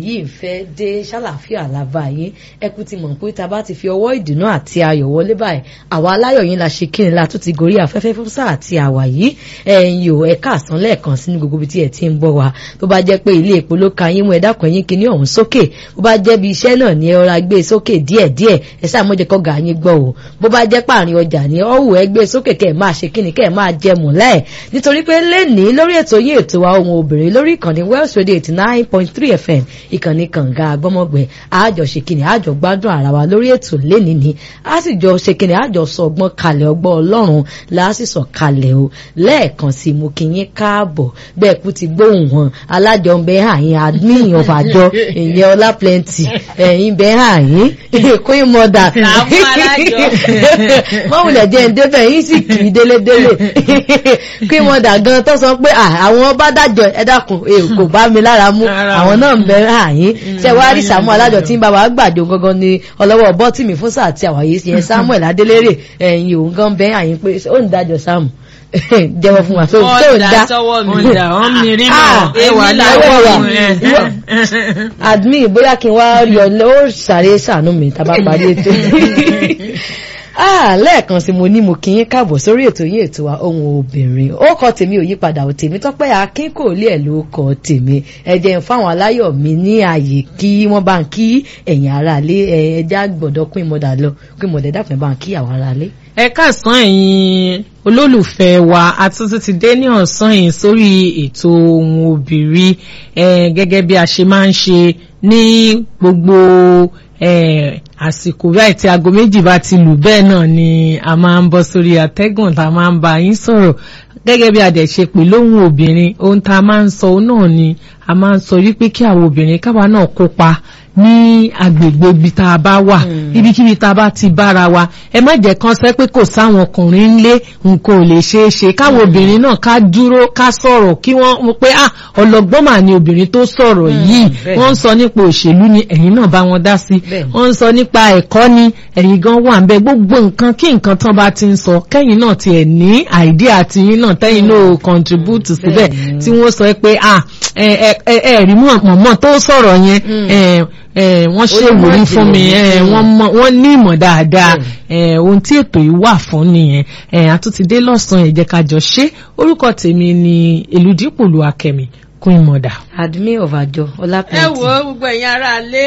yìí ń fẹ́ dé ṣàlàfíà làbá yín ẹkú ti mọ̀ pé tá a bá ti fi ọwọ́ ìdùnnú àti ayọ̀ wọlé báyìí àwa aláyọ̀ yín la ṣe kíni la tún ti gorí afẹ́fẹ́ fún sáà àti àwà yìí ẹ̀yin ò ẹ̀ka àsán lẹ́ẹ̀kan sí ní gbogbo ibi tí ẹ̀ ti ń bọ̀ wá bó bá jẹ́ pé ilé epo ló ka yín mú ẹ dákun yín kíní ọ̀hún sókè bó bá jẹ́ bí iṣẹ́ náà ní ẹ ọ̀rá gbé sókè díẹ̀díẹ̀ ẹ sáà mọ́jẹ́ kọ́ gà yín gbọ́ o bó bá jẹ́ pààrin ọjà ní ọ̀hún ẹ gbé sókè kẹ́ ẹ̀ máa ṣe kíni kẹ́ ẹ̀ máa jẹ mùlẹ́ nítorí pé lẹ́nìí lórí ètò yín ètò wa ohun obìnrin lórí ìkànnì Welsh Radio eighty nine point three FM ìkànnì kànga agbọ́mọgbẹ àjọ ṣe kíni àjọ gbádùn ara wa lórí ètò lẹ́nìí ni a sì jọ ṣe kíni àjọ sọ ọgbọ́n kalẹ̀ ọgbọ́n ọlọ́run láàsìsọ kalẹ̀ o lẹ́ẹ̀kan sí mo kí yín káàbọ̀ bẹ́ẹ̀ kú ti gbóhùn wọn alájọ ń bẹ àyín admin of àjọ ìyẹn ọlá plenty ẹ̀yìn bẹ àyín queen mother mọ̀wùlẹ̀ jẹ́ ń débẹ̀ yín sì kì í délédélé queen mother gan tó sọ pé àwọn bá dájọ́ ẹ dákun kò bá mi lára mú àwọn náà ń bẹ àyín ṣe wá rí sàmú alájọ tí ń bá wa gbàjọ gangan ni ọlọ́wọ́ bọ́tìmì fún sáà tí àwàyé yẹn samuel adélérè ẹ̀yìn òun gan bẹ́ àyín pé ó ń dájọ́ sáàmù jẹ́wọ́ fún wa tó tó dá ọ̀dà ọ̀mì rí náà ẹwà lọ́wọ́ wa admin bóyá kí n wá rí ọ ó sáré sànú mi tá a bá parí ètò ah lẹ́ẹ̀kan sí mo ní mo kí yín káàbọ̀ sórí ètò yín ètò wa ohun obìnrin ó kọ tèmi ò yípadà ò tèmi tọ́pẹ́ akin kò lé ẹ̀ ló kọ tèmi ẹ̀jẹ̀ ń fáwọn aláyọ̀ mi ní ààyè kí wọ́n bá ń kí ẹ̀yìn ara lé ẹja gbọ́dọ̀ pín mọ́dà lọ pín mọ́dà dápẹ́ bá ń kí àwọn ara lé. ẹ káàsán ẹ̀yin olólùfẹ́ wa àtúntò ti dé ní ọ̀sán yìí sórí ètò ohun obìnrin gẹ́gẹ́ bí a ṣe máa ń ṣe ní gbogbo àsìkò báyìí tí aago méjì bá ti lù bẹ́ẹ̀ náà ni a máa ń bọ́ sórí àtẹ́gùn tá a máa ń bá yín sọ̀rọ̀ gẹ́gẹ́ bí a dẹ̀ ṣe pè lóhùn obìnrin ohun tá a máa ń sọ náà ni a máa ń sọ wípé kí àwọn obìnrin káwa náà kópa ní agbègbè ibi tá a bá wà ibikíbi tá a bá ti bára wa ẹ má jẹ́ kán sẹ́ pé kò sáwọn ọkùnrin ńlé nǹkan ò lè ṣeé ṣe káwọn obìnrin náà ká dúró ká sọ̀rọ̀ kí wọ́n mọ̀ pé ah ọlọ́gbọ́n mà ní obìnrin tó sọ̀rọ̀ yìí wọ́n ń sọ nípa òṣèlú ni ẹ̀yin náà bá wọn dá sí wọ́n ń sọ nípa ẹ̀kọ́ ni ẹ̀yin gan wà ń bẹ gbogbo nǹkan kí nǹkan tán bá ti ń sọ kẹ́yìn náà tiẹ̀ ní àìdí àti yín náà tẹ́yìn náà contribute síbẹ̀ tí wọ́n sọ pé ah ẹ̀ẹ̀rí mọ̀mọ́ tó sọ̀rọ̀ yẹn wọ́n ṣe wòrí fún mi wọ́n ní ìmọ̀ dáadáa ohun tí ètò yìí wà fún nìyẹn àtúntìdé lọ́sàn-án ẹ̀jẹ̀ kájọ ṣe orúkọ tèmi ni èlùdípòlù akẹ́mi queen mother. admin of àjọ ọlápẹ̀ntì. ẹ wo gbogbo ẹ̀yin ará ilé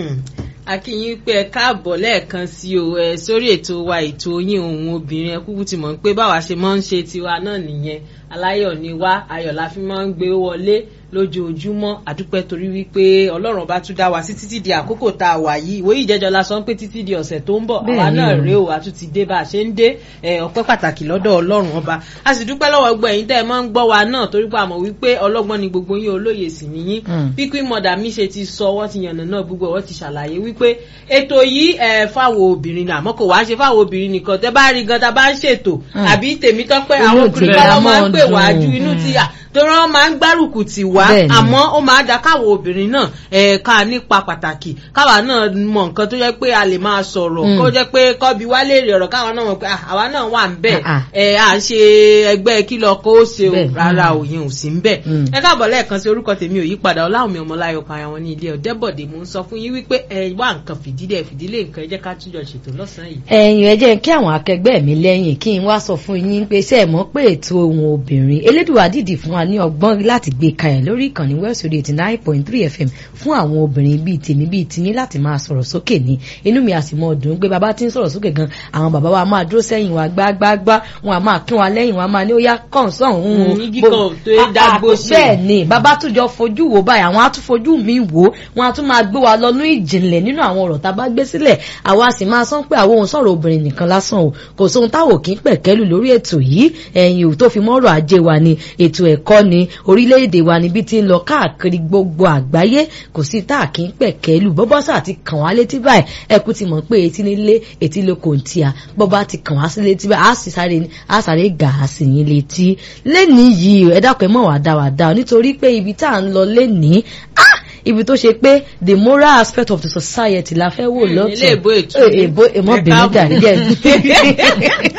akínyìn pé ẹ káàbọ̀ lẹ́ẹ̀kan sí o ẹ sórí ètò wa ètò yín òun obìnrin ẹ kúkú ti mọ̀ pé báwa ṣe máa ń ṣe tiwa náà nìyẹn aláyọ̀ ni wá ayọ̀ la fi máa ń gbé wọlé lójoojúmọ́ àdúpẹ́ torí wípé ọlọ́run bá tún dá wa sí títí di àkókò tá a wà yìí ìwé ìjẹ́jọ́ la sọ pé títí di ọ̀sẹ̀ tó ń bọ̀ àwa náà rèé o a tún ti dé bá a ṣe ń dé ọpẹ́ pàtàkì lọ́dọ̀ ọlọ́run ọba a sì dúpẹ́ lọ́wọ́ gbọ́ ẹ̀yin tẹ́ ẹ máa ń gbọ́ wa náà torí pé a mọ̀ wípé ọlọ́gbọ́n ni gbogbo yín olóye sì níyín bí queen mother mi ṣe ti sọ wọ́n ti yànnà náà gbogbo wọ́n ti ṣàlàyé wípé ètò yìí fáwọn obìnrin àmọ́ kò wá ṣe fáwọn obìnrin nìkan tẹ́ bá rí gan tá a bá ń ṣètò àbí tèmi tọ́pẹ́ àwọn obìnrin kọ́ máa ń pè wájú inú ti torí wọn máa ń gbárùkù tì wá àmọ́ ó máa da káwọn obìnrin náà ẹ̀ka nípa pàtàkì káwa náà mọ nǹkan tó jẹ́ pé a lè máa sọ̀rọ̀ kó jẹ́ pé kọ́bi wá lè rí ọ̀rọ̀ káwọn náà mọ̀ pé àwa náà wà ń bẹ̀ ẹ̀ à ń ṣe ẹgbẹ́ kìlọ̀ kó o ṣe o rárá òyìn ò sí ń bẹ̀. ẹ káàbọ̀ lẹ́ẹ̀kan sí orúkọ tèmi ò yí padà ọláwùmí ọmọláyọ̀ kan àwọn ní ilé ọ̀dẹ́bọ̀dé mò ń sọ fún yín wípé ẹ wá nǹkan fìdílé fìdílé nǹkan ẹ jẹ́ ká túnjọ ṣètò lọ́sàn-án yìí. ẹ̀yin ẹ jẹ́ kí àwọn akẹgbẹ́ mi lẹ́yìn kí n wá sọ fún yín pé ṣé ẹ mọ̀ pé ètò ohun obìnrin elédùwà dìdì fún wa ní ọgbọ́n láti láti gbé kalẹ̀ lórí ìkànnì West Radio eighty nine point three FM fún àwọn obìnrin bíi tèmi bíi tiyín láti máa sọ̀rọ̀ sókè ní inú mi àsì mọ́ ọdún pé bàbá tí ń sọ̀rọ̀ sókè gan àwọn bàbá wa máa dúró sẹ́yìn wa gbágbágbá wọn a máa kín wa lẹ́yìn wọn a máa ní ó yá kàn sọ̀hún un. igi kan tó yẹ dágbó ṣe. bẹ́ẹ̀ ni bàbá tún jọ fojú wo báyìí àwọn á tún fojú mi wò wọn á tún máa gbé wa lọ ní ìjìnlẹ̀ nínú àwọn ọ̀rọ̀ tá a bá gbé sílẹ̀ àwa sì máa sọ pé àwọn òun sọ̀rọ̀ obìnrin nìkan lásán o kò sóhun táwọn kì í pẹ̀kẹ́lù lórí ètò yìí ẹ̀yìn ò tó fi mọ́rọ̀ ajé wa ni ètò ẹ̀kọ́ ni orílẹ̀-èdè wa níbi tí ń lọ káàkiri gbogbo àgbáyé kò sí tá a kì í pẹ̀kẹ́lù bọ́bọ́sà àti kàn wá létí báyìí ẹkú ti mọ̀ pé etí nílé etí lóko ń tíya bọ́bá ti kàn wá sí létí báyìí á sì sáré á sáré gà á sì yín létí lẹ́nìí yìí ẹ dákun ẹ mọ̀ wá dá wá dá nítorí pé ibi tá à ń lọ lẹ́nìí ibi tó ṣe pé the moral aspect of the society la fẹ́ wò lọ́tọ̀ ilé ìbò ètò èbó èmọ́ bìnrin dàrí jẹ́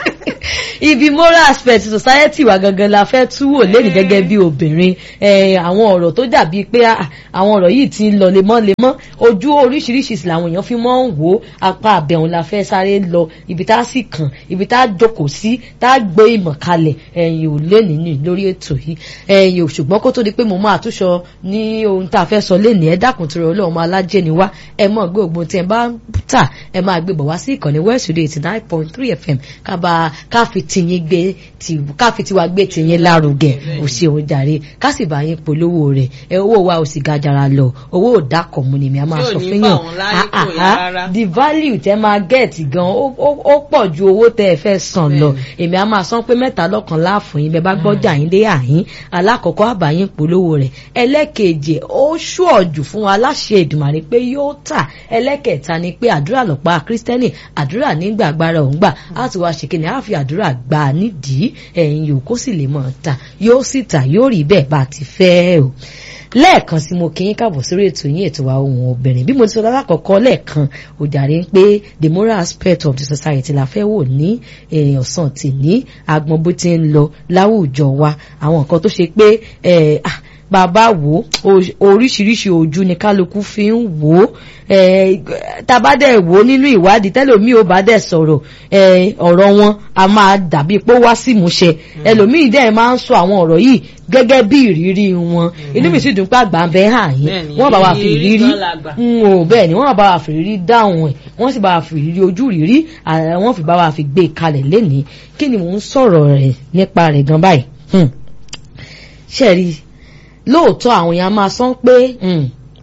ibi moral aspect society wa gangan la fẹ́ túwò lẹ́nu gẹ́gẹ́ bí obìnrin Eh, àwọn ọ̀rọ̀ tó dàbí pé ah, àwọn ọ̀rọ̀ yìí ti ń lọ lemọ́lemọ́ ojú oríṣiríṣi sì làwọn èèyàn fi mọ́ ń wò ó apá àbẹ̀wọ̀n la fẹ́ sáré lọ ibi tá a sì kàn ibi tá a jókòó sí tá a gbé ìmọ̀ kalẹ̀ ẹ̀yìn ò lé nínú lórí ètò yìí ẹ̀yìn ò ṣùgbọ́n kó tó di pé mo máa túṣọ ní ohun tá a fẹ́ sọ lénìí ẹ dákun tó rọ ọlọ́run máa lájẹ́ ni wá ẹ mọ̀ gbé ògbón tí ẹ bá ń tà ẹ máa gbé bọ̀ wá sí ìkànnì west radio eighty nine point three fm kábà káfi tiyín gbé ti káfi tiwa gbé tiyín lárugẹ ò ṣeun jàre ká sì bá yín polówó rẹ̀ ẹ owó wa ò sì ga jara lọ owó ò dákọ̀ mu ni mi a máa Tí ò sọ ní fún bá yàn òun láyé Ah, kò ah, yá ah, rárá. the value tẹ máa get gan ó ó- ó pọ̀ ju owó tẹ ẹ fẹ́ san lọ èmi a máa san pé mẹ́ta lọ́kàn láàfún yín bẹ́ẹ̀ bá gbọ́jà yín dé àyín alákọ̀ọ́kọ́ àbáyín polówó rẹ̀ ẹlẹ́kejì ó ṣùọ̀jù fún wa láṣẹ Èdùmàrè pé yóò tà ẹlẹ́kẹta ni pé àdúrà lọ́pàá kírísítẹ́nì àdúrà nígbà agbára òun gbà á ti wá ṣe kíni á fi àdúrà gbà á nídìí ẹ̀yìn yòókù sì lè mọ̀ ta yóò sì tà yóò rí bẹ́ẹ̀ bá ti fẹ́ o lẹ́ẹ̀kan sí mo kí yín káàbọ̀ sórí ètò yín ètò wa ohun obìnrin bí mo ti sọ lálákọ̀ọ́kọ́ lẹ́ẹ̀kan òjàre ń pé the moral aspect of the society la fẹ́ wò ní eh, ọ̀sán tì ní agbọn bó ti ń lọ láwùjọ wa àwọn nǹkan tó ṣe pé eh, ah, bàbá wò ó oríṣiríṣi ojú ni kálukú fi ń wò ó eh, tabadẹ wò ó nínú ìwádìí tẹlómi ò bá dẹ̀ sọ̀rọ̀ eh, ọ̀rọ̀ wọn a máa dàbí pé ó wá sí ìmúṣẹ ẹlòmíì dẹ̀ máa ń sọ àwọn ọ̀rọ̀ yìí gẹ́gẹ́ bí ìrírí wọn inú mi sì dùn pé àgbà ń bẹ hàn yín Bẹ́ẹ̀ni, wọ́n bá wa fi ìrírí ìrírí gan làgbà. n ò bẹ́ẹ̀ ni wọ́n bá wa fi ìrírí dáhùn ẹ̀ wọ́n sì bá wa fi ìrírí ojú rírí à- wọ́n fi bá wa fi gbé e kalẹ̀ lénìí kí ni mò ń sọ̀rọ̀ rẹ̀ nípa rẹ̀ gan báyìí Hmm. ṣe rí i lóòótọ́ àwọn èèyàn máa sọ pé hmm,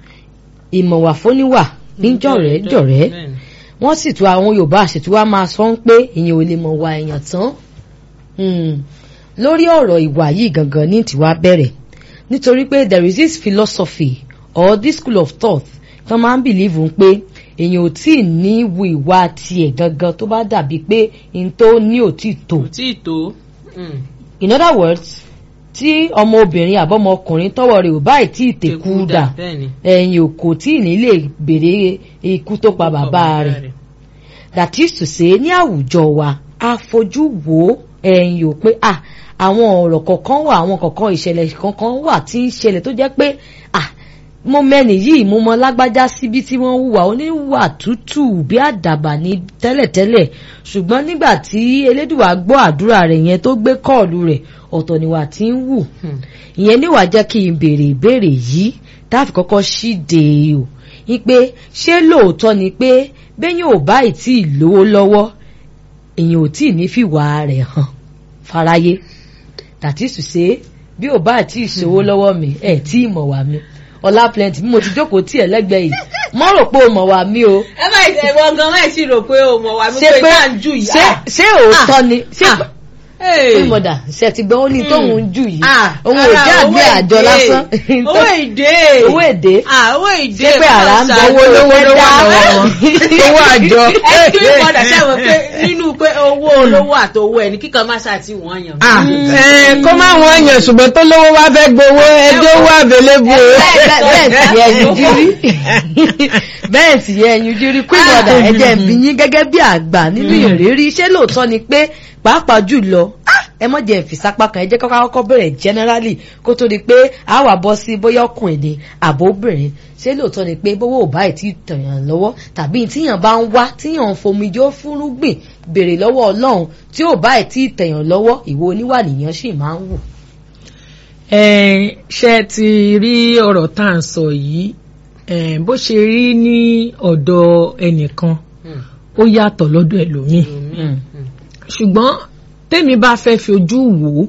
ìmọ̀wà fóníwà níjọ̀rẹ́ jọ̀rẹ́ Bẹ́ẹ̀ni. wọ́n sì tún àwọn Yorùbá àṣetú wa máa sọ pé èèyàn ò lè mọ̀ wà èèyàn tán Hmm. lórí ọ̀rọ̀ ìwà yìí gangan ní tiwa bẹ̀rẹ̀ nítorí pé there is this philosophy or this school of thought tó máa ń believe ń pé èèyàn ò tí ì ní wu ìwà tiẹ̀ gangan tó bá dàbí pé n tó ní ò tí ì tó kò tí ì tó. Mm. in other words tí ọmọbìnrin àbọ̀mọkùnrin tọwọ́ rẹ̀ ò báyìí tí ì tẹ̀kú dà Bẹ́ẹ̀ni. ẹ̀yìn ò kò tí ì ní lè béèrè ikú tó pa bàbá rẹ̀ that is to say ní àwùjọ wa a fojú wo ẹ̀yìn ò pé à àwọn ọ̀rọ̀ kọ̀ọ̀kan wà àwọn kọ̀ọ̀kan ìṣẹ̀lẹ̀ kankan wà tí ń ṣẹlẹ̀ tó jẹ́ pé à mo mẹ́ni yìí mo mọ lágbájá síbi tí wọ́n hùwà oníwà tútù bí àdàbà ní tẹ́lẹ̀tẹ́lẹ̀ ṣùgbọ́n nígbà tí elédùwà gbọ́ àdúrà rẹ̀ yẹn tó gbé kọ́ọ̀lù rẹ̀ ọ̀tọ̀ níwà tí ń wù Hmm. ìyẹn níwà jẹ́ kí n béèrè ìbéèrè yìí táàfì kọ́kọ́ ṣíde o ní pé ṣé lóòótọ́ ni pé bẹ́yìn ò bá ìtì lówó lọ́wọ́ èyàn ò tí ì ní fìwà rẹ̀ hàn fáráyé that is to say bí ò bá tí ì ṣòwò lọ́wọ́ mi ẹ̀ tí ì mọ̀ wá mi ọlá plenty bí mo ti jókòó tí ẹ̀ lẹ́gbẹ̀ẹ́ yìí mo rò pé o mọ̀ wá mi o ẹ má ìṣe ìwọ gan má ìṣe rò pé o mọ̀ wá mi ṣé pé pé tá à ń jù yìí. ṣé ṣé òótọ́ ni ṣé Ah. Hey. pé mọ̀dà ṣe ti gbọ́ ó ní tóun ń jù yìí Ah, òun ò ara jẹ́ àgbẹ̀ owó àjọ èdè. lásán owó èdè. owó èdè Ah, owó èdè. ṣé pé àrà ń bọ bọ́lá owó lówó ṣáájú dá owó àjọ. ẹ kí n padà sẹ́wọ̀n pé nínú pé owó olówó àtowó ẹni kíkan má ṣàtì wọ́n yàn. Ah, eh, kó má wọ́n yàn ṣùgbọ́n tó lówó wá fẹ́ gbowó ẹjọ́ wà available o. bẹ́ẹ̀ sì yẹ ẹyin jírí bẹ́ẹ̀ sì yẹ ẹyin jírí pé mọ̀dà ẹ̀jẹ̀ ń bí yín gẹ́gẹ́ bí àgbà nínú ìrírí ṣé lóòótọ́ ni pé pàápàá jùlọ ah, ẹ mọ̀ jẹ́ ìfìsápá kan ẹ jẹ́ kọ́kọ́ kọ́kọ́ bẹ̀rẹ̀ generally kó tó di pé a wà bọ́ sí bóyá ọkùnrin ni àbóbìnrin ṣé lóòótọ́ ni pé bówó ò báyìí tí tẹ̀yàn lọ́wọ́ tàbí tíyàn bá ń wá tíyàn ń fomijó fúnrúgbìn béèrè lọ́wọ́ ọlọ́run tí ò báyìí tí tẹ̀yàn lọ́wọ́ ìwo oníwà nìyàn sì máa ń wù. Eh, ṣe ti rí ọ̀rọ̀ tá à ń sọ yìí eh, bó ṣe rí ní ọ̀dọ̀ ẹnìkan ó yàtọ̀ lọ́dọ̀ ẹlòmíì ṣùgbọ́n tèmi bá fẹ́ fi ojú wò ó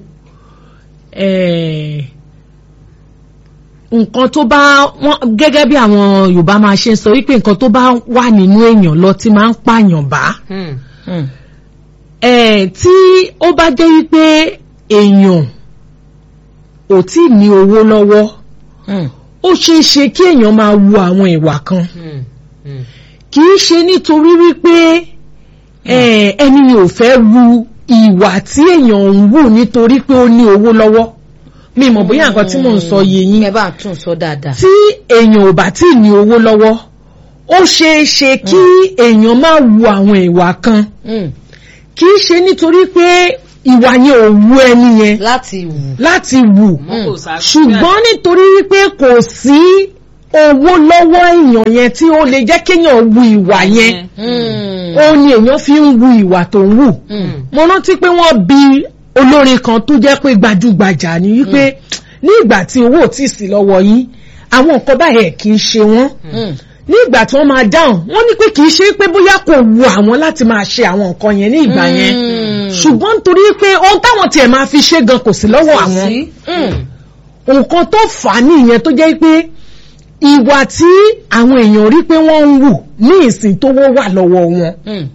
eh, nǹkan tó bá wọ́n gẹ́gẹ́ bí àwọn Yorùbá máa ṣe ń sọ wípé nǹkan tó bá wà nínú èèyàn lọ tí máa ń pààyàn bá eh, tí ó bá jẹ́ wípé èèyàn ò tí ì ní owó lọ́wọ́ ó ṣeé ṣe kí èèyàn máa wu àwọn ìwà kan kì í ṣe nítorí wípé eh, ẹni ò fẹ́ wu ìwà tí èèyàn ń wù nítorí pé ó ní owó lọ́wọ́ mi mọ̀ bóyá nǹkan tí mò ń sọ yé yín ẹ bá tún sọ dáadáa. tí èèyàn ò bá tí ì ní owó lọ́wọ́ ó ṣeé ṣe kí èèyàn máa wu àwọn ìwà kan Mm. kì í ṣe nítorí pé ìwà yẹn ò wú ẹni yẹn láti wù. láti wù Mọ́ kò sá- ṣùgbọ́n nítorí wípé kò sí owó lọ́wọ́ èèyàn yẹn tí ó lè jẹ́ kéèyàn wu ìwà yẹn Mm. ó ní èèyàn fi ń wu ìwà tó ń wù Mm. mo rántí pé wọ́n bi olórin kan tó jẹ́ pé gbajúgbajà ni wípé ní ìgbà tí owó ò tí ì sí lọ́wọ́ yín àwọn nǹkan báyẹn kì í ṣe wọ́n Mm. ní ìgbà tí wọ́n máa dáhùn wọ́n ní pé kì í ṣe pé bóyá kò wu àwọn láti máa ṣe àwọn nǹkan yẹn ní ìgbà yẹn Mm. ṣùgbọ́n nítorí pé ohun táwọn tiẹ̀ máa fi ṣe gan kò sí lọ́wọ́ àwọn Sí. Mm. nǹkan tó fà á nìyẹn tó jẹ́ pé ìwà tí àwọn èèyàn rí pé wọ́n ń wù ní ìsìn tó wọ́ wà lọ́wọ́ wọn Mm.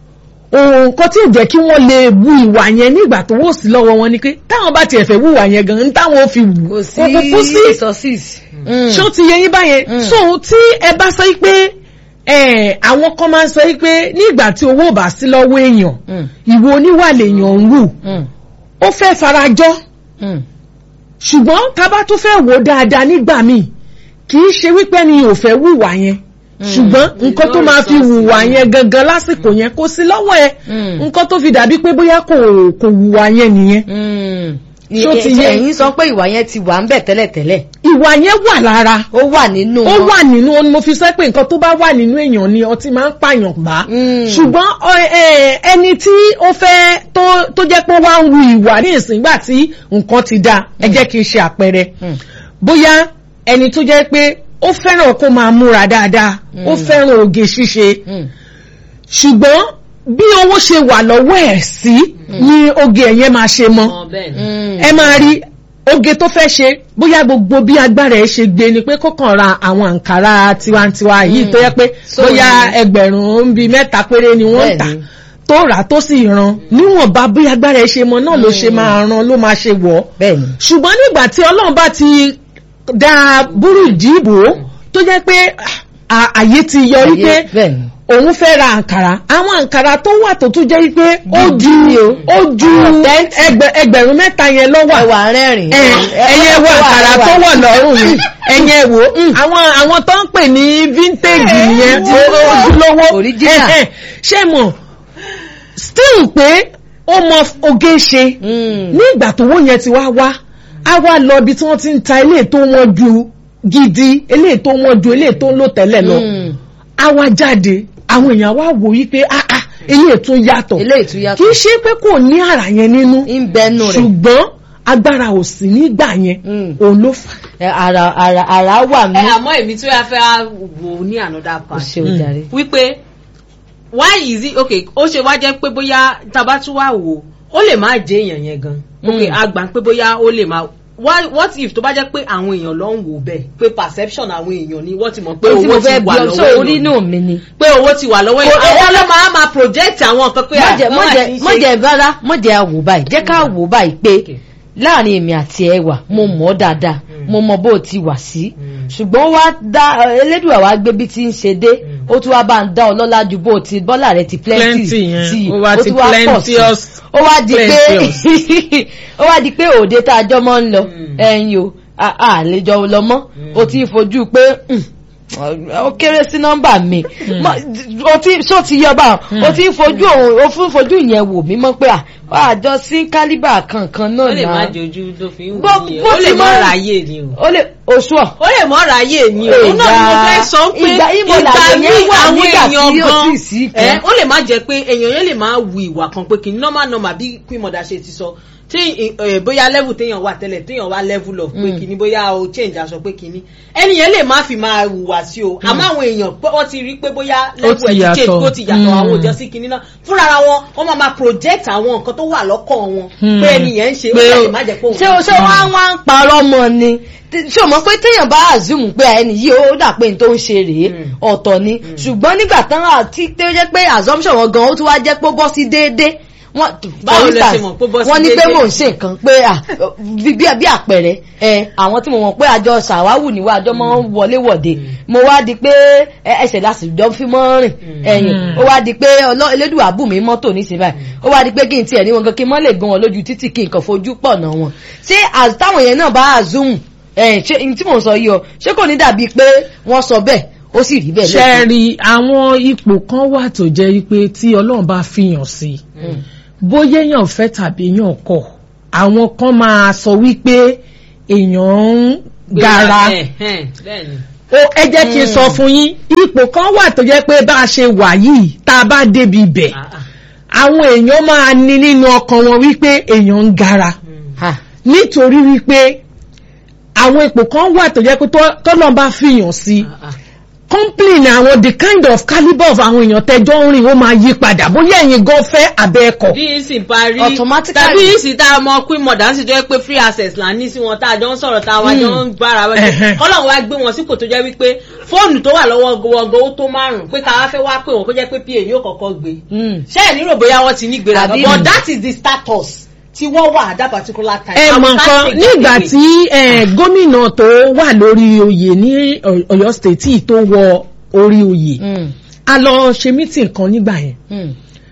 nǹkan tí ò jẹ́ kí wọ́n lè wu ìwà yẹn nígbà tó wò sí lọ́wọ́ wọn ni pé táwọn bá tiẹ̀ fẹ́ wùwà yẹn gan-an táwọn ò fi wù kò sí kò kú sí resources. ṣé ó ti yẹ yín báyẹn Mm. so tí ẹ bá sọ pé eh, àwọn kan máa ń sọ pé nígbà tí owó ò bá sí lọ́wọ́ èèyàn Mm. ìwọ oníwà lèèyàn ń wù Mm. ó fẹ́ farajọ́ Mm. ṣùgbọ́n tá bá tún fẹ́ wò ó dáadáa nígbà míì kì í ṣe wípé ni ò fẹ́ wùwà yẹn ṣùgbọ́n nǹkan tó máa fi wùwà yẹn gangan lásìkò yẹn kò sí lọ́wọ́ ẹ Mm. nǹkan tó fi dàbí pé bóyá kò kò wùwà yẹn nìyẹn Mm. Ṣó ti yé? ẹ̀yin sọ pé ìwà yẹn ti wà ń bẹ̀ tẹ́lẹ̀tẹ́lẹ̀ ìwà yẹn wà lára ó wà nínú ó wọn. wà nínú ó ní mo fi sọ pé nǹkan tó bá wà nínú èèyàn ni ọtí máa ń pààyàn bá Mm. ṣùgbọ́n ọ- ẹ, ẹni tí ó fẹ́ tó tó jẹ́ pé wá ń wu ìwà ní ìsìngbà tí nǹkan ti dáa ẹ jẹ́ kí n ṣe àpẹẹrẹ Mm. bóyá ẹni tó jẹ́ pé ó fẹ́ràn kó máa múra dáadáa ó Mm. fẹ́ràn oge ṣíṣe Mm. ṣùgbọ́n bí owó ṣe wà lọ́wọ́ ẹ̀ sí ni oge ẹ̀yẹn máa ṣe mọ́ Mọ bẹ́ẹ̀ ni. Mm. ẹ máa rí oge tó fẹ́ ṣe bóyá gbogbo bí agbára ẹ̀ ṣe gbé ni pé kó kàn ra àwọn àǹkárá tiwantiwa yìí Mm. tó yẹ pé So bóyá ni- ẹgbẹ̀rún bíi mẹ́ta péré ni wọ́n ń tà Bẹ́ẹ̀ni. tó rà tó sì ran níwọ̀nba bí agbára ẹ̀ ṣe mọ náà ló ṣe Mm. máa ran ló máa ṣe wọ̀ ọ́ bẹ́ẹ̀ni. ṣùgbọ́n nígbà tí ọlọ́run bá ti da búrúdì bò tó jẹ́ pé à- àyè ti yọ wípé Ayé- bẹ́ẹ̀ni. òun fẹ́ ra àǹkàrà àwọn àǹkàrà tó wà tó tún jẹ́ wípé ó Gidi ju ni o. ó ju Authentic. ẹgbẹ- ẹgbẹ̀rún mẹ́ta yẹn lọ́wọ́ ẹwà rẹ́rìn. ẹ ẹyẹ wo àǹkàrà tó wọ̀ lọ́rùn yìí ẹyẹ wo àwọn àwọn tó ń pè ní vintage nìyẹn ojúlówó Original. ẹ, ẹ, ṣé mọ̀ still pé ó mọ oge ṣe ní ìgbà tó wó yẹn ti wá wá á wá lọ ibi tí wọ́n ti ń ta eléyìí tó wọ́n ju gidi eléyìí tó wọ́n ju eléyìí tó ń lò tẹ́lẹ̀ lọ á wá jáde àwọn èèyàn wá wò yí pé ah ah eléyìí tún yàtọ̀ eléyìí tún kì yàtọ̀. í ṣe pé kò ní àrà yẹn nínú ń bẹnu rẹ̀. ṣùgbọ́n agbára ò sí nígbà yẹn Mm. òun ló fà Ẹ, ara ara ara wà mí. ẹ àmọ́ èmi tí wọ́n fẹ́ wá wò ní another o part ṣe o jàre. wípé why is it okay ó ṣe wá jẹ́ pé bóyá taba tún wá wò ó lè má jẹ́ èèyàn yẹn gan okay Mm. a gbà pé bóyá ó lè má why what if tó bá jẹ́ pé àwọn èèyàn ló ń wò bẹ́ẹ̀ pé perception àwọn èèyàn ni wọ́n ti mọ̀ pé pé tí mo owó ti fẹ́ bí wà ọ lọ́wọ́ sọ orí èèyàn náà mi ni. pé owó ti wà lọ́wọ́ èèyàn àwọn ló máa máa project àwọn nǹkan pé mọ̀jẹ̀ àwọn àti mọ̀jẹ̀ ṣe- mọ̀jẹ̀ rárá mọ̀jẹ̀ àwò báyìí jẹ́ ká wò báyìí pé Okay. láàrin èmi àti ẹ wà mo mọ̀ ọ́ dáadáa mo mọ bó o ti wà sí Mm. ṣùgbọ́n ó wá dá elédùà wá gbé bí ti ń ṣe dé ó tún wá bá ń dá ọ lọ́lá ju bó o ti bọ́là rẹ ti plenty Plenty yẹn, sí i, ó wá ti tún wá pọ̀ sí i. plenteous, ó wá di pé plenteous. ó wá di pé òde tá a jọ mọ́ ń lọ Mm. ẹ̀yin o a a lè jọ lọ mọ́ o ti ń fojú pé mm, ó kéré sí nọ́mbà mi Mọ- o ti so ti yọ bá o ti ń fojú òun o fún fojú yẹn wò mí mọ́ pé à àjọ sí kálíbà kankan ó náà lè má náà jojú tó fi ń Bó- wò ní bó ó ti lè má máa- ráyè ni o ó lè oṣù ọ̀ ó lè mọ́ ráyè ni o òun náà ni mo fẹ́ sọ pé Ìgbà- ìbò làwọn míì yẹn wà àwọn nígbà tí èèyàn yóò gan sì sí ẹ kan. ó lè má jẹ́ pé èèyàn yẹn lè má wu ìwà kan pé kí n normal normal bí queen mother ṣe ti sọ tí ẹ, bóyá level téèyàn wà tẹ́lẹ̀ téèyàn wá level of pé Mm. kíní bóyá o change aṣọ pé kíní ẹni yẹn lè má fi máa hùwà sí o àmọ́ àwọn èèyàn pé wọ́n ti rí pé bóyá level ti ẹ̀ ti change yàtọ̀. kó ti yàtọ̀ Mm. àwọn òjò sí kíní náà fúnra ara wọn wọ́n máa máa project àwọn nǹkan tó wà lọ́kàn wọn Mm. pé ẹni yẹn ń ṣe ó Pé- lè má jẹ́ pé òun ṣé o ṣé wọ́n á wá ń parọ́ mọ́ ni Tí- ṣé o mọ̀ pé téèyàn bá àzùmù pé ẹni yìí ó dà pé n tó ń ṣe rèé Mm. ọ̀tọ̀ ni ṣùgbọ́n nígbà tán àti tó jẹ́ pé assumption wọn gan ó tún wá jẹ́ pé ó bọ́ sí déédéé wọ́n Báwo for lẹ ṣe instance, mọ̀ pé ó bọ́ sí wọ́n ní pé déédéé? mò ń ṣe nǹkan pé à bí bí bí àpẹẹrẹ ẹ àwọn tí mo mọ̀ pé àjọ ṣàwáwù níwá àjọ máa ń wọlé wọ̀de mo wá di pé ẹ, ẹsẹ̀ láti jọ fi mọ́ rìn ẹ̀yìn Mm. ó wá di pé ọlọ́ elédùà bù mí mọ́tò nísìnyí báyìí ó wá di pé kí n tiẹ̀ ní wọn gan kí n mọ́ lè gan wọn lójú títì kí n kàn fojú pọ̀ náà wọn ṣé as- táwọn yẹn náà bá zoom ẹ̀ ṣé n tí mò ń sọ yìí o ṣé kò ní dàbí pé wọ́n sọ bẹ́ẹ̀ ó sì rí bẹ́ẹ̀ lẹ́kọ̀ọ́. ṣẹ́ẹ̀rì àwọn ipò kan wà tó jẹ́ pé tí ọlọ́run bá fihàn sí Mm. bóyá èèyàn fẹ́ tàbí èèyàn kọ̀ àwọn kan máa sọ wípé èèyàn ń gara Ẹ̀, ẹ̀, bẹ́ẹ̀ni. ó ẹ jẹ́ kí n sọ fún yín ipò kan wà tó jẹ́ pé bá a ṣe wà yìí tá a bá débi ibẹ̀ Ah, ah. àwọn èèyàn máa ní nínú ọkàn wọn wípé èèyàn ń gara Ha. nítorí wípé àwọn ipò kan wà tó jẹ́ pé tó- tọ́lọ́ bá fìyàn sí Ah, ah. complain àwọn the kind of calibre of àwọn èèyàn tẹjọ́ ń rìn ó máa yí padà bóyá ẹ̀yin gan fẹ́ abẹ́ ẹ̀kọ́. bí ìsìn parí Automatically. tàbí ìsìn tá a mọ queen mother sì jẹ́ pé free access là ní sí wọn tá a jọ ń sọ̀rọ̀ tá a wá jọ ń bára wa Ẹ̀hẹ̀. jẹ́ kọ́lọ́run wá gbé wọn sípò tó jẹ́ wípé fóònù tó wà lọ́wọ́ wọgọ ó tó márùn-ún pé ká wá fẹ́ wá pé wọn kó jẹ́ pé pa yóò kọ́kọ́ gbé Mm. ṣé ẹ̀ nírò bóyá wọ́n ti ní gbéraga Àbí- but that is the status tí wọ́n wà at that particular time. ẹ And we mọ̀ can't nǹkan take that nígbà away. tí eh, gómìnà tó wà lórí oyè ní Ọ- Ọ̀yọ́ state tí tó wọ orí oyè Mm. a lọ ṣe meeting kan nígbà yẹn Mm.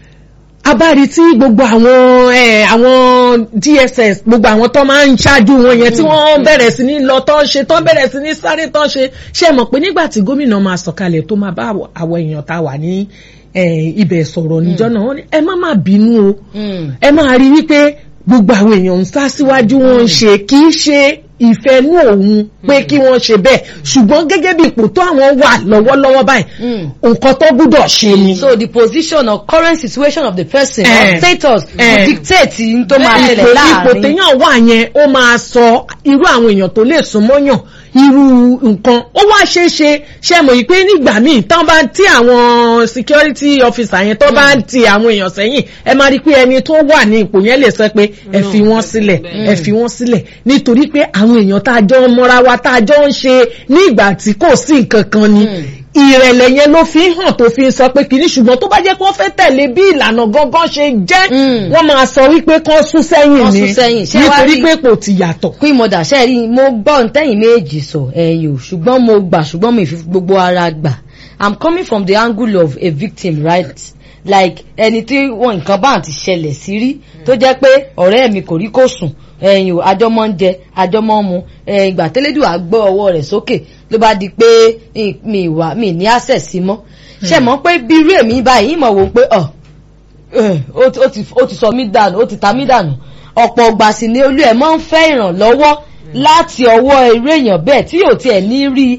a bá rí tí gbogbo àwọn eh, àwọn DSS gbogbo àwọn tó máa ń ṣáájú wọn yẹn tí wọ́n bẹ̀rẹ̀ sí ní lọ tó ń ṣe tó bẹ̀rẹ̀ sí ní sáré tó ń ṣe ṣe mọ̀ pé nígbà tí gómìnà máa sọ̀kalẹ̀ tó máa bá àwọ- àwọn èèyàn tá a wà ní eh, ibẹ̀ sọ̀rọ̀ níjọ́ náà wọ́n ní ẹ má má bínú o Mm. ẹ máa rí wípé gbogbo àwọn èèyàn ń sá síwájú wọn ń ṣe kì í ṣe ìfẹ́nú òun pé kí wọ́n ṣe bẹ́ẹ̀ ṣùgbọ́n gẹ́gẹ́ bí ipò tó àwọn wà lọ́wọ́lọ́wọ́ báyìí Mm. nǹkan tó gbúdọ̀ ṣe ni. so the position or current situation of the person Eh. or status Eh. will dictate n tó máa ipò ṣẹlẹ̀ ipò láàrin. téèyàn wà yẹn ó máa sọ irú àwọn èèyàn tó lè súnmọ́yàn irú nǹkan ó wá ṣeé ṣe ṣe mọ̀ yìí pé nígbà míì tán bá tí àwọn security officer yẹn tó bá ti àwọn èèyàn sẹ́yìn ẹ máa rí i pé ẹni tó wà ní ipò yẹn lè sọ pé ẹ fi wọ́n sílẹ̀ ẹ fi wọ́n sílẹ̀ nítorí pé àwọn èèyàn tá a jọ ń mọ́ra wa tá a jọ ń ṣe ní ìgbà tí kò sí nǹkan kan ni ìrẹ̀lẹ̀ yẹn ló fi ń hàn tó fi ń sọ pé kìíní ṣùgbọ́n tó bá jẹ́ kó fẹ́ tẹ̀lé bí ìlànà gangan ṣe jẹ́ Mm. wọ́n máa sọ wípé kán sún sẹ́yìn Kán ni sún sẹ́yìn. Ṣé wá nítorí rí- pé kò ti yàtọ̀. queen mother ṣe rí mo gbọ́ ntẹ́yìn méjì sọ ẹ̀yìn o ṣùgbọ́n mo gbà ṣùgbọ́n mi fi gbogbo ara gbà i'm coming from the angle of a victim right like ẹni tí wọn nǹkan bá ti ṣẹlẹ̀ sí rí tó jẹ́ pé ọ̀rẹ́ mi kò rí kó sùn ẹ̀yìn o àjọmọ́ ń jẹ àjọmọ́ ń mu ẹ̀yìn ìgbà tẹ́lẹ́dùn àgbọ̀ ọwọ́ rẹ̀ sókè ló bá di pé ì- mi ìwà mi ní access sí mọ́ ṣe mọ̀ pé bí irú èmi báyìí ìmọ̀ wò pé ọ̀ Eh, ó ti- ó ti ó ti sọ mí dànù ó ti ta mí dànù ọ̀pọ̀ ọgbà sì ni olú ẹ̀ máa ń fẹ́ ìrànlọ́wọ́ láti ọwọ́ irú èèyàn bẹ́ẹ̀ tí yóò tiẹ̀ ní rí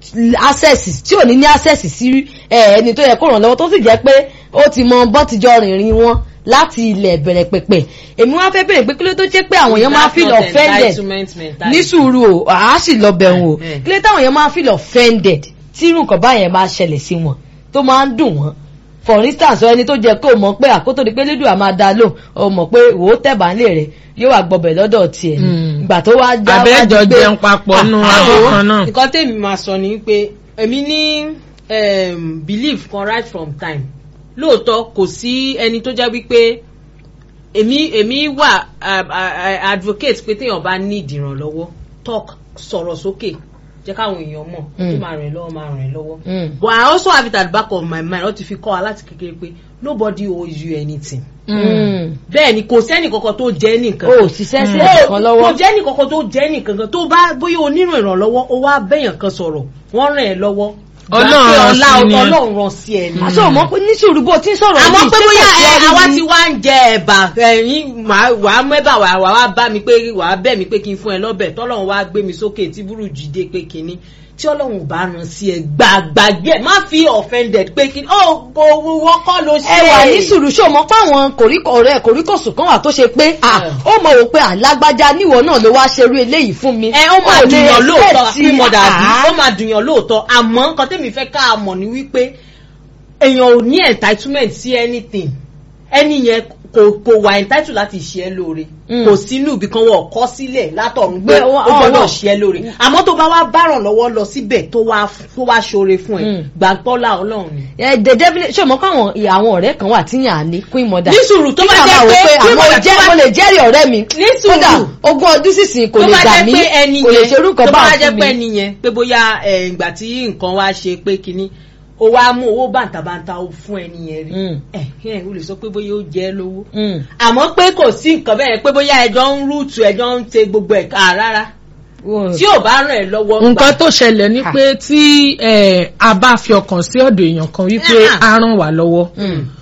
access tí ò ní ní access sí eh, ẹni tó yẹ kó ràn lọ́wọ́ tó sì jẹ́ pé ó ti mọ bọ́tijọ́ rìnrìn wọn láti ilẹ̀ bẹ̀rẹ̀ pẹ̀pẹ̀ èmi wá fẹ́ bèrè pé kí ló tó jẹ́ pé àwọn èèyàn máa feel That's not offended entitlement mentality. ní sùúrù o àá sì lọ bẹ̀rù o Eh, eh. kí ló táwọn èèyàn máa feel offended tí irú nǹkan báyẹn máa ṣẹlẹ̀ sí wọn tó máa ń dùn wọ́n for instance ẹni tó jẹ kó o mọ̀ pé àkótó di pé lédùn àmà dá lò o mọ̀ pé wò ó tẹ̀bà ńlẹ̀ rẹ̀ yóò wá gbọbẹ̀ lọ́dọ̀ tiẹ̀ ni Mm. ìgbà tó wá já wá Àbẹ́jọ di pé- jẹun papọ̀ nù Ah, abọ́ ah, kan náà. nǹkan tèmi máa sọ ni pé èmi ní um, belief kan right from time lóòótọ́ kò sí ẹni tó jẹ́ wípé èmi èmi wà uh, uh, advocate pé téèyàn bá ní ìdìrànlọ́wọ́ talk sọ̀rọ̀ sókè jẹ́ káwọn èèyàn mọ̀ tó Mm. máa rìn lọ́wọ́ máa rìn lọ́wọ́ Mm. but I also have it at the back of my mind wọ́n ti fi kọ́ wa láti kékeré pé nobody owes you anything Mm. bẹ́ẹ̀ ni kò sẹ́ni kankan tó jẹ́ nìkan o ò ṣiṣẹ́ sí ó ẹ̀kan lọ́wọ́ kò jẹ́ nìkankan tó jẹ́ nìkankan tó bá bóyá o nílò ìrànlọ́wọ́ o wá bẹ́yàn kan sọ̀rọ̀ wọ́n ràn ẹ́ lọ́wọ́ Ọlọ́run Gbà pé rán ọlá sí ni ẹ. ọlọ́run ràn sí ẹ ni. àṣọ mọ̀ pé ní sùúrù bó ti ń sọ̀rọ̀ àmọ́ yìí, pé ṣé bóyá kò sí ẹ ẹni àwa ní- ti wá ń jẹ ẹ̀bà ẹ̀yìn wàá mẹ́bà wàá wàá bá mi pé wàá bẹ̀ mí pé kí n fún ẹ lọ́bẹ̀ tọ́lọ́run wá gbé mi sókè tí burú jíde pé kinní tí ọlọ́run ò bá ràn sí ẹ gbàgbàgbé ẹ má fi offended pé kinní ó kò wọ́kọ́ ló ṣe ẹ wà ní sùúrù ṣé o mọ̀ pé àwọn kòríkò ọ̀rẹ́ kòríkòsùn kan wà tó ṣe pé à Yeah. ó mọ̀ wò pé àlágbájá níwọ náà ló wá ṣerú eléyìí fún mi ẹ ó máa Ó lè dùnyàn lóòótọ́ expect sí mọ̀dà bí ah. ó máa dùnyàn lóòótọ́ àmọ́ nǹkan tẹ́mi fẹ́ ká mọ̀ ni wípé èèyàn ò ní entitlement sí anything ẹni yẹn kò kò wà entitled láti ṣe ẹ́ lóore Mm. kò sínú ibì kan wọ́n kọ́ sílẹ̀ látọ̀run pé Pé ó wọ́n- gbọ́dọ̀ wọ́n- ṣe ẹ́ lóore àmọ́ tó bá wá báràn lọ́wọ́ lọ síbẹ̀ tó wá tó wá ṣoore fún ẹ Mm. gbàgbọ́lá ọlọ́run ni. ẹ the devil ṣé o mọ̀ pé àwọn àwọn ọ̀rẹ́ kan wà tíyàn á ní queen mother ní sùúrù tó bá Kí jẹ́ màmá wò pé àwọn tó jẹ́ bá- mo lè jẹ́rìí ọ̀rẹ́ mi Ní sùúrù. kódà ogún ọdún sísìn kò tó lè bá gbà jẹ́ mí pé ẹni kò lè yẹn ṣerú nǹkan tó bá bá fún jẹ́ pé mi. ẹni yẹn pé bóyá ẹ̀, ìgbà tí nǹkan wá ṣe pé kinní o wá mú owó bàǹtàbàǹtà o fún ẹni yẹn rí Mm. ẹ ẹ o lè sọ pé bóyá ó jẹ́ lówó Mm. àmọ́ pé kò sí nǹkan bẹ́ẹ̀ pé bóyá ẹjọ́ ń rúùtù ẹjọ́ ń ṣe gbogbo ẹ̀ ká rárá tí ò bá ràn ẹ́ lọ́wọ́ gbà. nǹkan tó ṣẹlẹ̀ ni Ah. pé tí eh, a bá fi ọkàn sí ọ̀dọ̀ èèyàn kan wípé Ah. a ràn wá lọ́wọ́ Mm.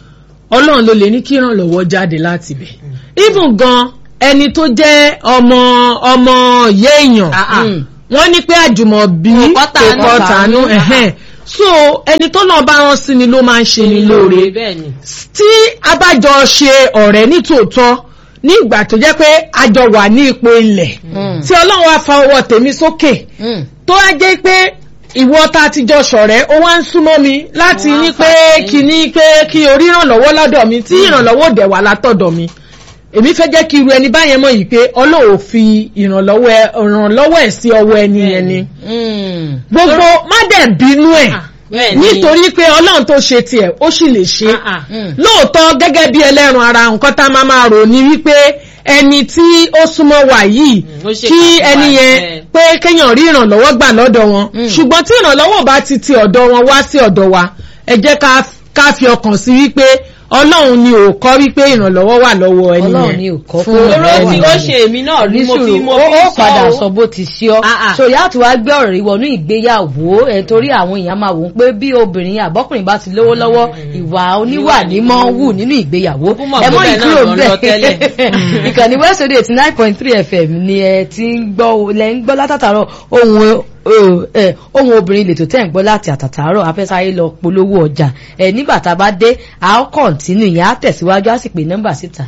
ọlọ́run ló lè ní kí ìrànlọ́wọ́ jáde láti bẹ̀. even gan ẹni tó jẹ́ ọmọ ọmọ ìyá èèyàn Ah, ah. Mm. wọ́n ní pé àjùmọ̀bí Kò kọ́ tàánú. kò kọ́ tàánú ẹ̀hẹ́n. so ẹni tó náà bá rán sí ni ló máa ń ṣe ni lóore bẹ́ẹ̀ ni. tí a bá jọ ṣe ọ̀rẹ́ ní tòótọ́ ní ìgbà tó jẹ́ pé a jọ wà ní ipò ilẹ̀ Mm. tí ọlọ́run wá fa ọwọ́ tèmi sókè Mm. tó wá jẹ́ pé ìwọ ta ti jọ ṣọ̀rẹ́ ó wá ń súnmọ́ mi láti Ó wá ní ń pé fà sẹ́yìn. kí ní pé kí orí ìrànlọ́wọ́ lọ́dọ̀ mi tí ìrànlọ́wọ́ dẹ̀ wà látọ̀dọ̀ mi èmi fẹ́ jẹ́ kí irú ẹni báyẹn mọ̀ yìí pé ọlọ́run ò fi ìrànlọ́wọ́ ẹ- ìrànlọ́wọ́ ẹ̀ sí ọwọ́ ẹni yẹn ni Mm. gbogbo má dẹ̀ bínú ẹ̀ Ah, bẹ́ẹ̀ ni. nítorí pé ọlọ́run tó ṣe tiẹ̀ ó sì lè ṣe Ah, ah. Mm. lóòótọ́ gẹ́gẹ́ bí ẹlẹ́run ara nǹkan tá a máa máa rò ní wípé ẹni tí ó súnmọ́ wa yìí Mm, ó ṣe kí kàkúbà ẹni yẹn ẹ̀. pé kéèyàn rí ìrànlọ́wọ́ gbà lọ́dọ̀ wọn Mm. ṣùgbọ́n tí ìrànlọ́wọ́ bá ti ti ọ̀dọ̀ wọn wá sí ọ̀dọ̀ wa ẹ jẹ́ ká ká fi ọkàn sí wípé ọlọ́run ni ò kọ́ wípé ìrànlọ́wọ́ wà lọ́wọ́ ẹni Ọlọ́run yẹn ni ò kọ́ fún pé Oró ẹni tí ó yẹn. ṣe èmi náà rí mo fi nísùúrù mo ó fi ó sọ padà o. sọ bó ti ṣe ọ Ah, ah. so ìyá àti wàá gbé ọ̀rọ̀ ìwọ̀nú ìgbéyàwó ẹ̀ torí àwọn èèyàn máa wò ó pé bí obìnrin àbọ́kùnrin bá ti lówó lọ́wọ́ ìwà oníwà ní mọ́ ń wù nínú ìgbéyàwó Ó kú mọ̀ ẹ pé mọ́ bẹ́ẹ̀ ìkúrò náà lọ lọ tẹ́lẹ̀. bẹ́ẹ̀ ìkànnì west radio eighty nine point three fm ni ẹ ti ń gbọ́ lẹ́ ń gbọ́ látàtàrọ̀ ohun ẹ, ẹ, ohun obìnrin lè tó tẹ̀ ń gbọ́ láti àtàtàrọ̀ afẹ́sáyé lọ polówó ọjà ẹ nígbà tá a bá dé a ó kọ̀ǹtínú ìyẹn á tẹ̀síwájú á sì pè nọ́mbà síta.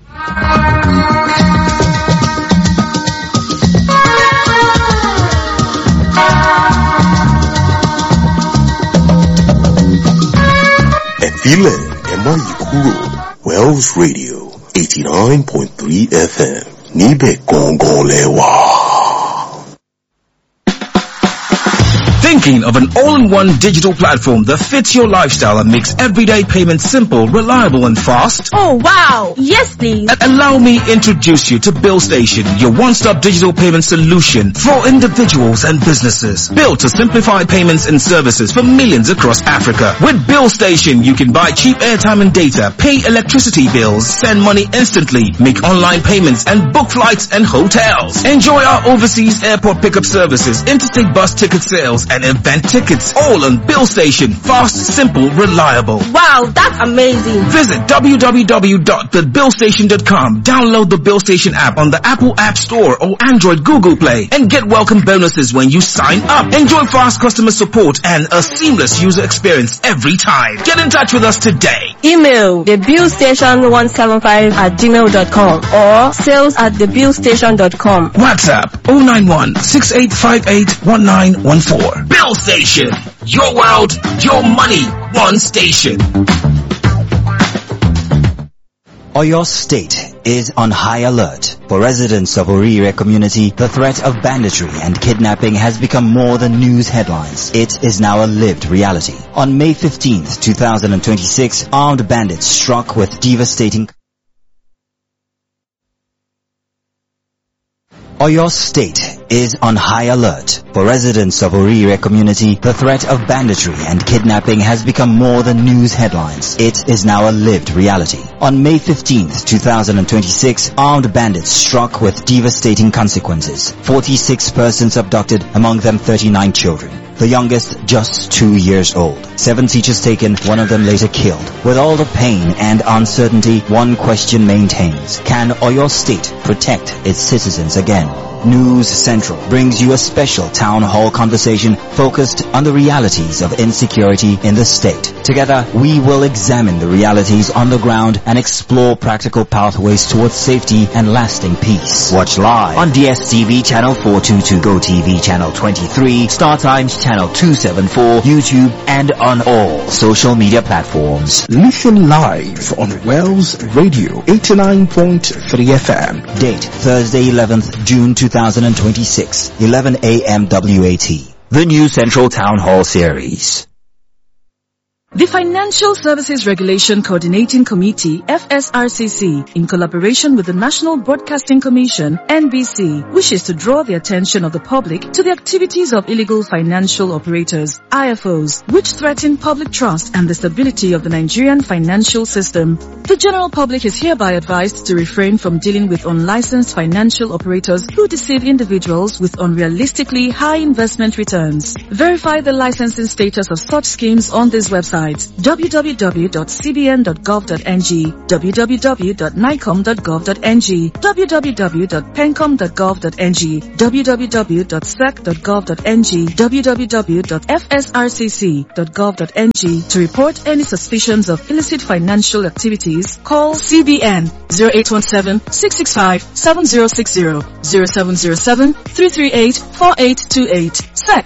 ẹ̀fílẹ̀ ẹ má yí kúrò Wells Radio eighty nine point three FM níbẹ̀ gangan lẹ wà. Thinking of an all-in-one digital platform that fits your lifestyle and makes everyday payments simple, reliable and fast? Oh wow! Yes please! A- Allow me introduce you to Bill Station, your one-stop digital payment solution for individuals and businesses. Built to simplify payments and services for millions across Africa. With Bill Station, you can buy cheap airtime and data, pay electricity bills, send money instantly, make online payments and book flights and hotels. Enjoy our overseas airport pickup services, interstate bus ticket sales and event tickets. All on Bill Station. Fast, simple, reliable. Wow, that's amazing! Visit www.thebillstation.com. Download the Bill Station app on the Apple App Store or Android Google Play and get welcome bonuses when you sign up. Enjoy fast customer support and a seamless user experience every time. Get in touch with us today. Email thebillstation175 at gmail.com or sales at thebillstation.com. WhatsApp 091 6858 1914. Bill Station. Your world, your money, one station. Oyo State is on high alert. For residents of Orire community, the threat of banditry and kidnapping has become more than news headlines. It is now a lived reality. On May 15th, 2026, armed bandits struck with devastating Oyo State is on high alert. For residents of Orire community, the threat of banditry and kidnapping has become more than news headlines. It is now a lived reality. On May 15th, 2026, armed bandits struck with devastating consequences. 46 persons abducted, among them 39 children. The youngest just two years old. Seven teachers taken, one of them later killed. With all the pain and uncertainty, one question maintains. Can Oyo State protect its citizens again? News Central brings you a special town hall conversation focused on the realities of insecurity in the state. Together, we will examine the realities on the ground and explore practical pathways towards safety and lasting peace. Watch live on DSTV channel 422, GoTV channel 23, Star Times channel 274, YouTube, and on all social media platforms. Listen live on Wells Radio 89.3 FM. Date Thursday 11th June 2026, 11 a.m. WAT. The new Central Town Hall Series. The Financial Services Regulation Coordinating Committee, FSRCC, in collaboration with the National Broadcasting Commission, NBC, wishes to draw the attention of the public to the activities of illegal financial operators, IFOs, which threaten public trust and the stability of the Nigerian financial system. The general public is hereby advised to refrain from dealing with unlicensed financial operators who deceive individuals with unrealistically high investment returns. Verify the licensing status of such schemes on this website websites www.cbn.gov.ng, www.nicom.gov.ng, www.pencom.gov.ng, www.sec.gov.ng, www.fsrcc.gov.ng. To report any suspicions of illicit financial activities, call CBN 0817-665-7060, 0707-338-4828, SEC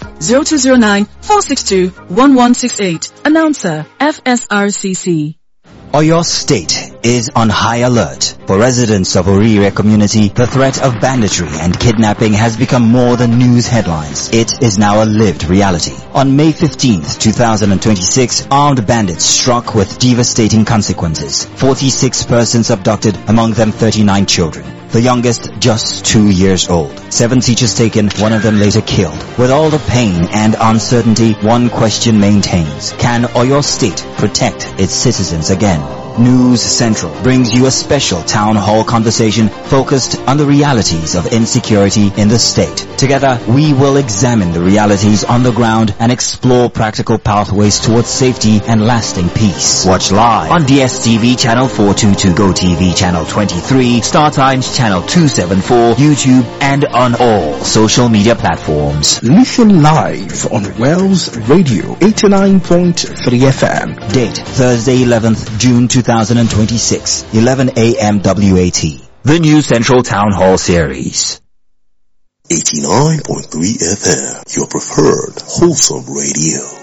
0209-462-1168. Announcer, FSRCC. Oyo State is on high alert. For residents of Orire community, the threat of banditry and kidnapping has become more than news headlines. It is now a lived reality. On May 15th, 2026, armed bandits struck with devastating consequences. 46 persons abducted, among them 39 children. The youngest just two years old. Seven teachers taken, one of them later killed. With all the pain and uncertainty, one question maintains. Can Oyo State protect its citizens again? News Central brings you a special town hall conversation focused on the realities of insecurity in the state. Together, we will examine the realities on the ground and explore practical pathways towards safety and lasting peace. Watch live on DSTV channel 422, GoTV channel 23, Star Times channel 274, YouTube, and on all social media platforms. Listen live on Wells Radio 89.3 FM. Date Thursday 11th June 2026, 11 a.m. WAT. The new Central Town Hall Series. 89.3 FM, your preferred wholesome radio.